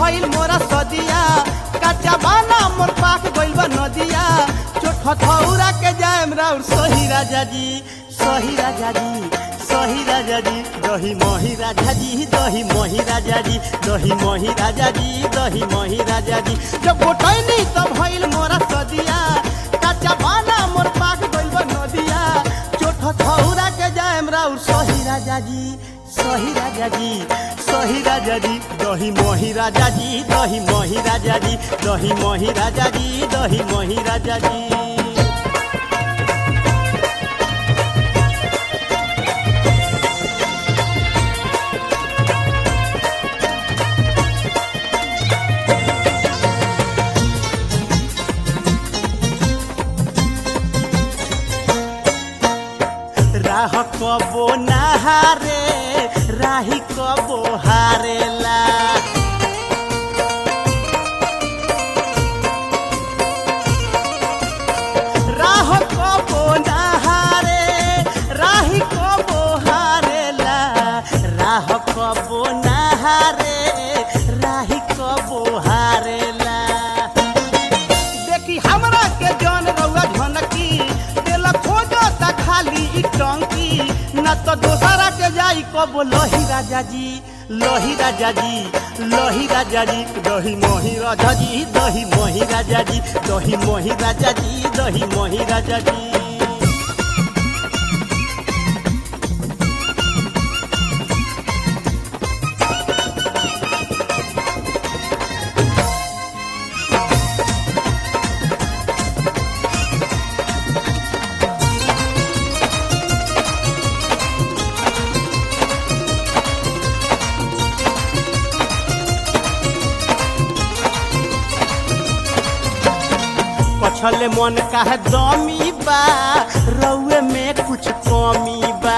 भइल मोरा सदिया कच्चा बाना मोर पाक गइल बा नदिया चोट हथौरा के जाएम राउर सही राजा जी सही राजा जी सही राजा जी दही मही राजा जी दही मही राजा जी दही मही राजा जी दही मही राजा जी जब गोटैनी तब भइल मोरा सदिया कच्चा बाना मोर पाक गइल बा नदिया चोट हथौरा के जाएम राउर सही राजा जी सही राजा जी सही राजा जी दही मही राजा जी दही मही राजा जी दही मही राजा जी दही मही राजा जी राह कबो नहारे राही कबो हारेला राह कबो नहारे राही कबो हारेला राह कबो नहारे राही कबो हारेला देखी हमरा के जन रउआ झनकी देला खोजो त खाली ई टंकी न तो दोसरा के जाई कबो लोही राजा जी लोही राजा जी लोही राजा जी दही मोही राजा जी दही मोही राजा जी दही मोही राजा जी दही मोही राजा जी पछले मन काहे दमी बा रउए में कुछ कमी बा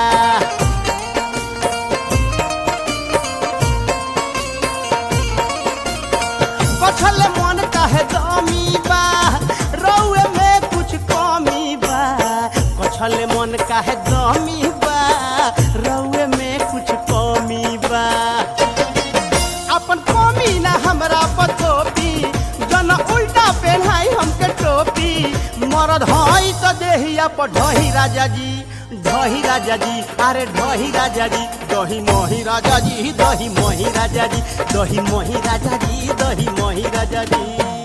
पछले मन काहे दमी बा रउए में कुछ कमी बा पछले मन काहे दमी बा रउए में कुछ कमी बा अपन कमी ना हमरा पतोपी जन उल्टा पहनाई हमके टोपी मरद हई तो देहिया पर ढही राजा जी ढही राजा जी अरे ढही राजा जी दही मोही राजा जी दही मोही राजा जी दही मोही राजा जी दही मोही राजा जी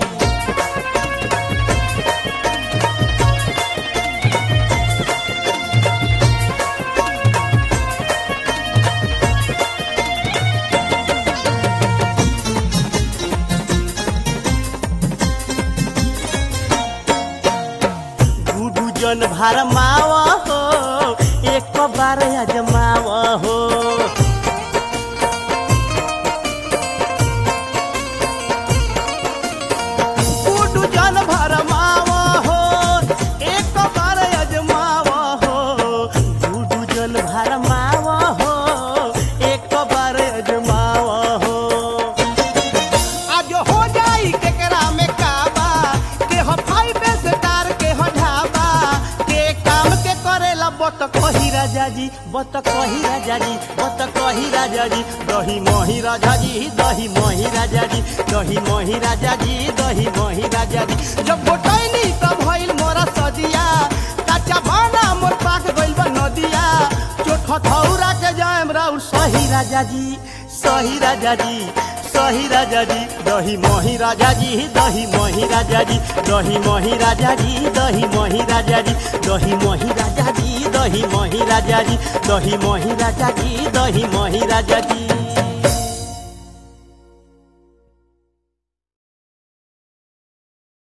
गुडू जन भार मावा हो एक बार अजमावा हो गुडू जन भार मावा हो एक बार अजमावा हो गुडू जन भार मावा हो एक बार अजमावा हो आज हो जाई केकरा में काबा के हो फाइव स्टार के हो ढाबा के काम के करेला बत कही राजा जी बत कही राजा जी बत कही राजा जी दही मोही राजा जी दही मोही राजा जी दही मोही राजा जी दही मोही राजा जी जब गोटैनी तब भइल मोरा सदिया कच्चा बाना मोर पाक गइल बा नदिया चोट हथौरा के जाएम राउर सही राजा जी सही राजा जी सही राजा जी दही मोही राजा जी दही मोही राजा जी दही मोही राजा जी दही मोही राजा जी दही मोही राजा जी दही मोही राजा जी दही मोही राजा जी दही मोही राजा जी